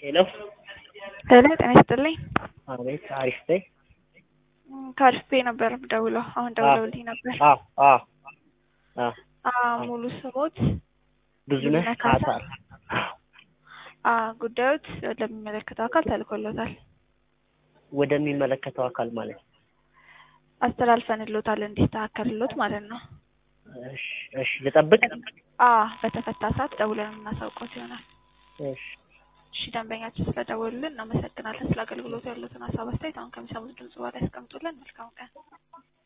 ሄሎ ሄሎ ጤና ይስጥልኝ። አቤት አሪፍ ነኝ። ከአሪፍ ቤ ነበር ደውለው አሁን ደውለውልኝ ነበር። አዎ አዎ አዎ አዎ ሙሉ ስሞት ብዙነህ ብዙነህ ካሳ? ካሳል አዎ ጉዳዮት ለሚመለከተው አካል ተልኮሎታል። ወደሚመለከተው አካል ማለት ነው። አስተላልፈንሎታል እንዲስተካከልሎት ማለት ነው። እሺ እሺ ልጠብቅ። አዎ በተፈታ ሰዓት ደውለን የምናሳውቀው ይሆናል። እሺ እሺ ደንበኛችን ስለደወሉልን እናመሰግናለን። ስለ አገልግሎቱ ያሉትን ሀሳብ አስተያየት አሁን ከሚሰሙት ድምጽ በኋላ ያስቀምጡልን። መልካም ቀን።